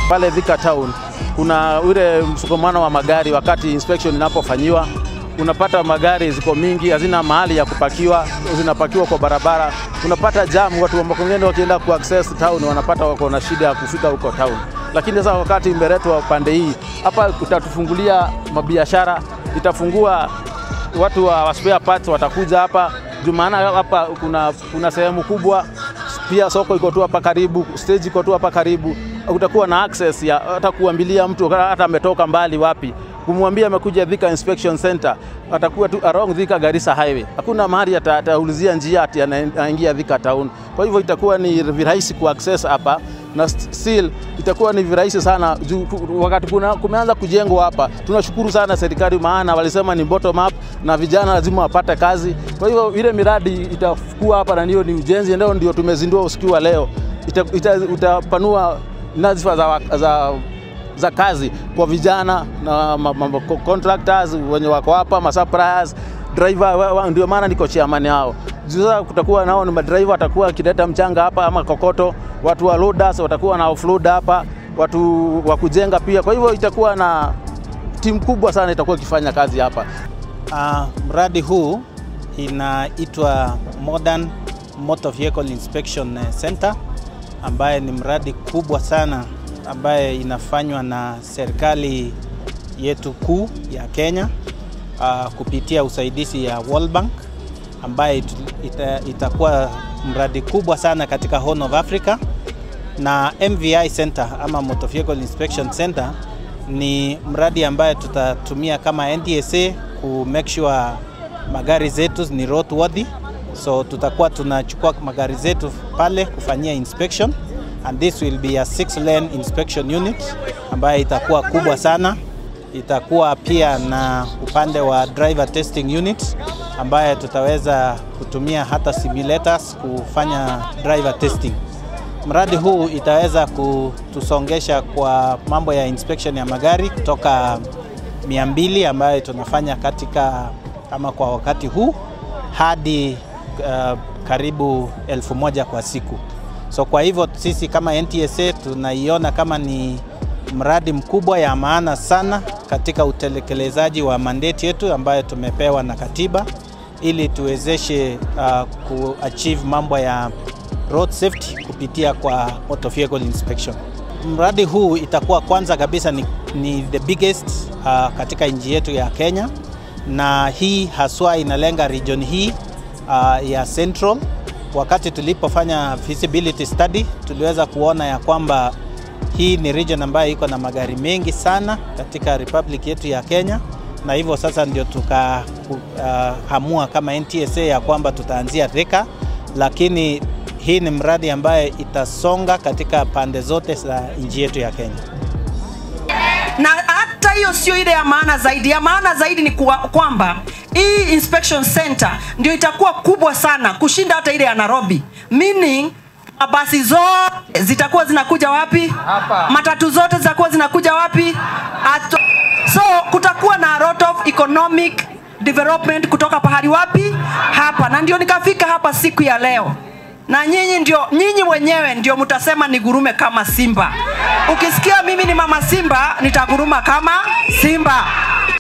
pale Thika Town kuna ule msukumano wa magari wakati inspection inapofanyiwa. Unapata magari ziko mingi, hazina mahali ya kupakiwa, zinapakiwa kwa barabara. Unapata jam, watu wa Makongeni wakienda ku access town wanapata wako na shida ya kufika huko town. Lakini sasa wakati imeletwa pande hii hapa, utatufungulia mabiashara, itafungua watu wa spare parts watakuja hapa juu, maana hapa kuna, kuna sehemu kubwa pia soko iko tu hapa karibu, stage iko tu hapa karibu, utakuwa na access ya hata kuambilia mtu hata ametoka mbali wapi, kumwambia amekuja Thika Inspection Center, atakuwa tu along Thika Garissa Highway. Hakuna mahali ata- ataulizia njia ati anaingia Thika Town. Kwa hivyo itakuwa ni virahisi ku access hapa na still itakuwa ni virahisi sana juu ku- wakati kuna, kumeanza kujengwa hapa. Tunashukuru sana serikali, maana walisema ni bottom up na vijana lazima wapate kazi. Kwa hivyo ile miradi itakuwa hapa na hiyo ni ujenzi, ndio ndio tumezindua usiku wa leo, ita, ita, utapanua nadhifa za, za za kazi kwa vijana na ma, ma, ma, contractors wenye wako hapa, ma suppliers, driver, wa- wa- ndio maana niko chairman hao. Juu Sasa kutakuwa nao ni madriver watakuwa wakileta mchanga hapa ama kokoto, watu wa loaders watakuwa na offload hapa, watu wa kujenga pia. Kwa hivyo itakuwa na timu kubwa sana itakuwa ikifanya kazi hapa. Uh, mradi huu inaitwa Modern Motor Vehicle Inspection Center ambaye ni mradi kubwa sana ambaye inafanywa na serikali yetu kuu ya Kenya uh, kupitia usaidizi ya World Bank ambaye it, ita, itakuwa mradi kubwa sana katika Horn of Africa na MVI Center ama Motor Vehicle Inspection Center ni mradi ambaye tutatumia kama NTSA ku make sure magari zetu ni roadworthy. So tutakuwa tunachukua magari zetu pale kufanyia inspection and this will be a six lane inspection unit ambayo itakuwa kubwa sana. Itakuwa pia na upande wa driver testing unit ambaye tutaweza kutumia hata simulators kufanya driver testing. Mradi huu itaweza kutusongesha kwa mambo ya inspection ya magari kutoka 200 ambayo tunafanya katika ama kwa wakati huu hadi uh, karibu elfu moja kwa siku. So kwa hivyo sisi kama NTSA tunaiona kama ni mradi mkubwa ya maana sana katika utekelezaji wa mandate yetu ambayo tumepewa na katiba ili tuwezeshe uh, kuachieve mambo ya road safety kupitia kwa motor vehicle inspection. Mradi huu itakuwa kwanza kabisa ni, ni the biggest uh, katika nchi yetu ya Kenya, na hii haswa inalenga region hii uh, ya Central. Wakati tulipofanya feasibility study, tuliweza kuona ya kwamba hii ni region ambayo iko na magari mengi sana katika republic yetu ya Kenya, na hivyo sasa ndio tukaamua uh, kama NTSA ya kwamba tutaanzia Thika, lakini hii ni mradi ambaye itasonga katika pande zote za nchi yetu ya Kenya. na hata hiyo sio ile ya maana zaidi. Ya maana zaidi ni kuwa, kwamba hii inspection center ndio itakuwa kubwa sana kushinda hata ile ya Nairobi, meaning mabasi zote zitakuwa zinakuja wapi? Hapa. Matatu zote zitakuwa zinakuja wapi? Ato. So kutakuwa na a lot of economic development kutoka pahali wapi? Hapa, na ndio nikafika hapa siku ya leo na nyinyi ndio nyinyi wenyewe ndio mtasema nigurume kama simba. Ukisikia mimi ni mama simba, nitaguruma kama simba.